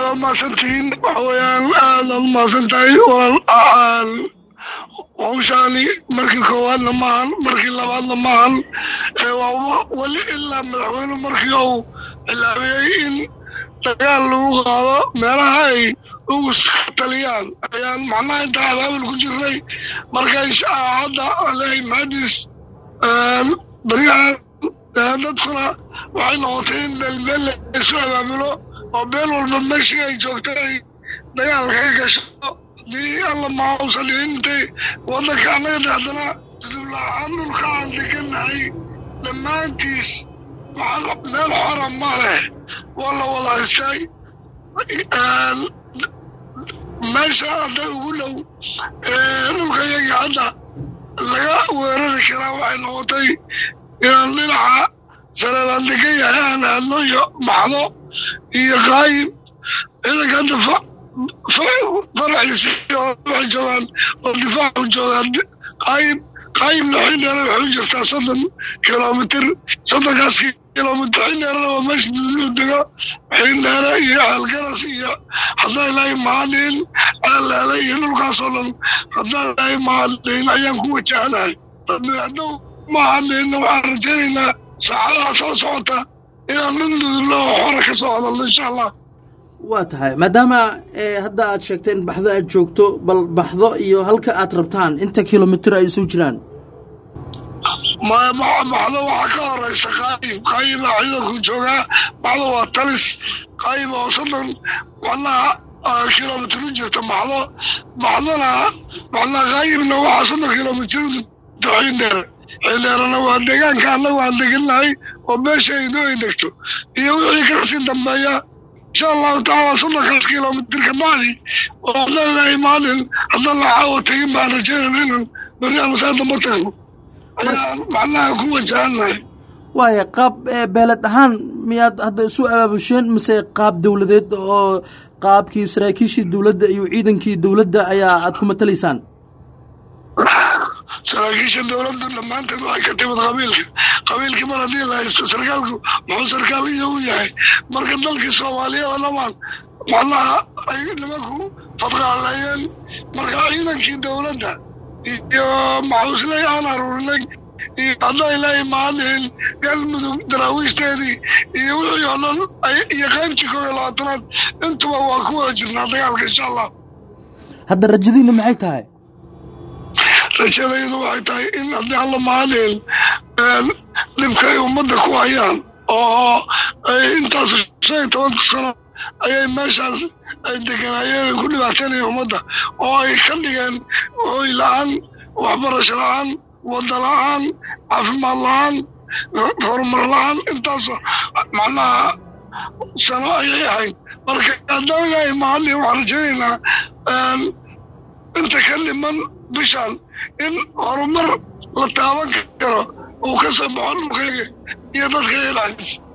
waa mahadsantihiin waxa weeyaan aadaad mahadsan tahay walaal hawshaani markii koowaadna maahan markii labaadna maahan waa weli ilaa madaxweyne markii uu cilaamiyey in dagaal lagu qaado meelaha ay ugu taliyaan ayaan macnaha intaa abaabul ku jirnay marka hadda aley mahadis baryahan dadkuna waxay noqotay in beelbeel laysu abaabulo oo beel walba meeshii ay joogtay ay dagaalka ka gasho haddii alla maausan dhihin intay waddanka annaga de haddana dudublaahaan dhulka aan degannahay dhammaantiis meel xora ma leh waa la wada haystay meesha hadda ugu dhow dhulka iyagii hadda laga weerari karaa waxay noqotay inaan dhinaca saleelaan degan yahay aan aadno iyo baxdo iyo qaayib ciidanka hadda faraxiisi waxay joogaan oo difaacu joogaan qaayib qaayibna xindheera waxay u jirtaa soddon kilomitir soddonkaas kilomitir xindheerana waa meesha duduu dego xindheere iyo ceelgaras iyo haddaa ilaahay mahadin ceelleele iyo dhulkaasoo dhan haddaa ilaahay mahadin ayaan ku wajahanahay rabbi hadduu mahadinna waxaan rajaynaynaa saacadaha soo socota inaan dhan dudulno oo xora ka soo hadalno insha allah waa tahay maadaama hadda aad sheegteen baxdo aad joogto bal baxdo iyo halka aad rabtaan inta kilomitir ay isu jiraan baxdo waxaa ka horeysa qaayib qaayibaa ciidanku joogaa baxdo waa talis qaayib oo soddon macnaha kilomitir u jirta baxdo baxdona macnaha qaayibna waxaa soddon kilomitir u jirta xindheere xindheerena waa deegaanka annagu aan degannahay oo meesha aydo ay degto iyo wixii kasii dambeeya insha allahu tacaala soddonkaas kilomitir ka bacdi oo hadalaahay maalin haddaan la caawa tegin baan rajaynayna inaan berri aan saa damba tagno ayaan macnaha ku wajahannahay waaya qaab beeled ahaan miyaad hadda isu abaabusheen mise qaab dowladeed oo qaabkii saraakiishii dowladda iyo ciidankii dowladda ayaa aad ku matalaysaan saraakiisha dowladdu dhammaanteed waxay ka timid qabiilka qabiilkii mar haddii la haysto sarkaalku muxuu sarkaal iyo u yahay marka dalkii soomaaliya oo dhamaan macnaha ay nimanku fadqaaleeyeen marka ciidankii dowladda iyo maxuusley aan aruurinay iyo haddaa ilaahay mahadin galmudug daraawiishdeedii iyo wixii oo dhan iyo qaybtii koob iyo labaatanaad intuba waa ku wada jirnaa dagaalka insha allah hadda rajadiina maxay tahay rajadaydu waxay tahay in haddii alla mahadin dhibka ay ummadda ku hayaan oo ay intaas shan iyo tobanka sano ayay meeshaas ay deganaayeen ku dhibaataynaya ummadda oo ay ka dhigeen hooy la-aan waxbarasho la-aan wadda la-aan caafimaad la-aan horumar la-aan intaas macnaha sano ayay ahayd marka haddaan ilaahay mahadin waxaan rajaynaynaa inta ka dhiman bishaan in horumar la taaban karo uu ka soo baxo dhulkayga iyo dadkayga dhexdiis